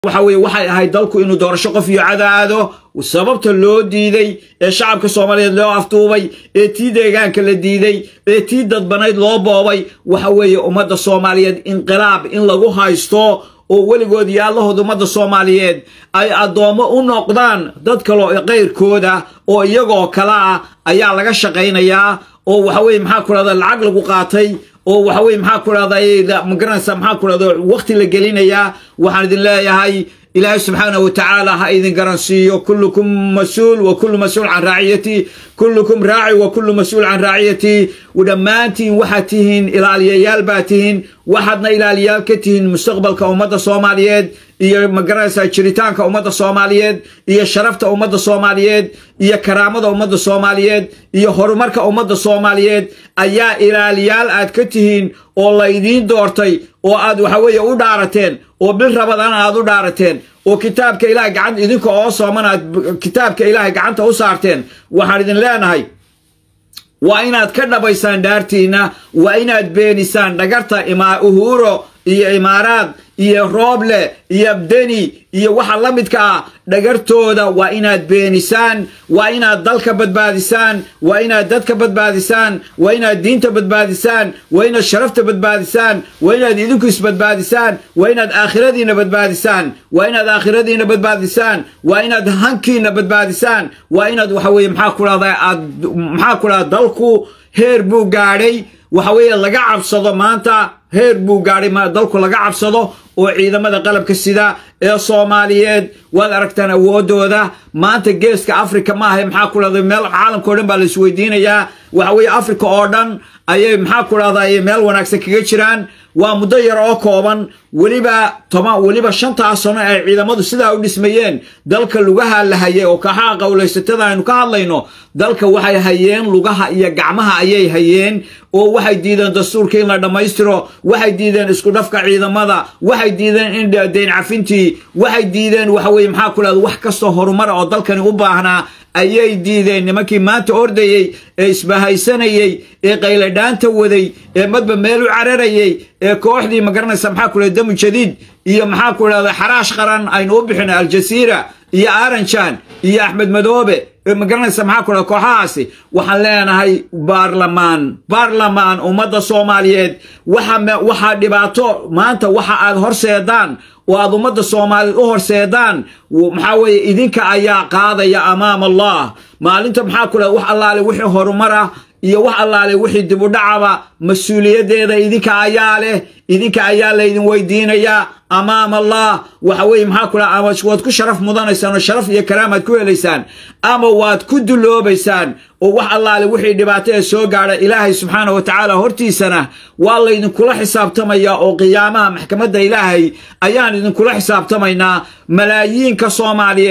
waxa weye waxay ahayd dalku inuu doorasho qof iyo cadaado sababta loo diiday ee shacabka soomaaliyeed loo afduubay ee tii deegaanka la diiday ee tii dadbanayd loo boobay waxa weeye ummadda soomaaliyeed inqilaab in lagu haysto oo weligood iyo allahood ummadda soomaaliyeed ay addoommo u noqdaan dad kaloo kayrkooda oo iyagoo kale ah ayaa laga shaqaynayaa oo waxa weye maxaa ku dhahda lacag lagu qaatay oo waxa weye maxaa ku dhahda magaranaysa maxaa ku dhahda waqti la gelinayaa waxaan idin leeyahay ilaahay subxaanahu watacaala ha idin garansiiyo kullukum mas-uul wa kullu mas-uul can raaciyati kullukum raaci wa kullu mas-uul can raaciyati dhammaantiin waxaad tihiin ilaaliyayaal baa tihiin waxaadna ilaaliyaal ka tihiin mustaqbalka ummadda soomaaliyeed iyo magaranaysaa jiritaanka ummadda soomaaliyeed iyo sharafta ummadda soomaaliyeed iyo karaamada ummadda soomaaliyeed iyo horumarka ummadda soomaaliyeed ayaa ilaaliyaal aad ka tihiin oo laydiin doortay oo aad waxa weeye u dhaarateen oo bil rabadana aad u dhaarateen oo kitaabka ilahay gacanta idinka oo sooman aad kitaabka ilaahay gacanta u saarteen waxaan idin leenahay waa inaad ka dhabaysaan dhaartiinna waa inaad beenisaan dhagarta uhuro iyo imaaraad iyo rooble iyo deni iyo waxa la midka ah dhagartooda waa inaad beenisaan waa inaad dalka badbaadisaan waa inaad dadka badbaadisaan waa inaad diinta badbaadisaan waa inaad sharafta badbaadisaan waa inaad idinku isbadbaadisaan waa inaad aakhiradiina badbaadisaan waa inaad aakhiradiina badbaadisaan waa inaad hankiina badbaadisaan waa inaad waxa weye maxaa ku dhahda aad maxaa ku dhahda dalku heer buu gaadhay waxa weeye laga cabsado maanta heer buu gaadhay dalku laga cabsado oo ciidamada qalabka sida ee soomaaliyeed waad aragtaan awoodooda maanta geeska africa maaha maxaa ku dhahda meel caalamka o dhan baa la isweydiinayaa waxa weeye africa oo dhan ayay maxaa ku dhahda ayay meel wanaagsan kaga jiraan waa muddo yar oo kooban weliba toban weliba shantaa sano ay ciidamadu sidaa u dhismayeen dalka lugaha la hayay oo kaxaa qowlaysatada aynu ka hadlayno dalka waxay hayeen lugaha iyo gacmaha ayay hayeen oo waxay diideen dastuurka in la dhammaystiro waxay diideen isku dhafka ciidamada waxay diideen in deyn cafintii waxay diideen waxa weye maxaa ku dhahda wax kastoo horumara oo dalkani u baahnaa ayay diideen nimankii maanta ordayey ee isbahaysanayey ee qayladhaanta waday ee madba meel u cararayey ee kooxdii magaranaysa maxaa ku dhahda damu jadiid iyo maxaa ku dhahda xaraash qaran aynu u bixina aljasiira iyo aranjan iyo axmed madoobe ee magaranaysa maxaa ku dhahda kooxahaasi waxaan leenahay baarlamaan baarlamaan ummadda soomaaliyeed waxaa dhibaato maanta waxa aad horseedaan oo aad ummadda soomaaliyeed u horseedaan maxaa weeye idinka ayaa qaadaya amaam allah maalinta maxaa ku dhahda wax allaale wixii horumar ah iyo wax allaale wixii dibudhacaba mas-uuliyaddeeda idinka ayaa leh idinka ayaa laydin weydiinayaa amaam allah waxa weye maxaa ku dhaha ama waad ku sharaf mudanaysaan oo sharaf iyo karaamaad ku helaysaan ama waad ku duloobaysaan oo wax allaale wixii dhibaato ee soo gaadha ilaahay subxaana wa tacaala hortiisana waa laydinkula xisaabtamayaa oo qiyaamaha maxkamadda ilaahay ayaan idinkula xisaabtamaynaa malaayiinka soomaaliyeed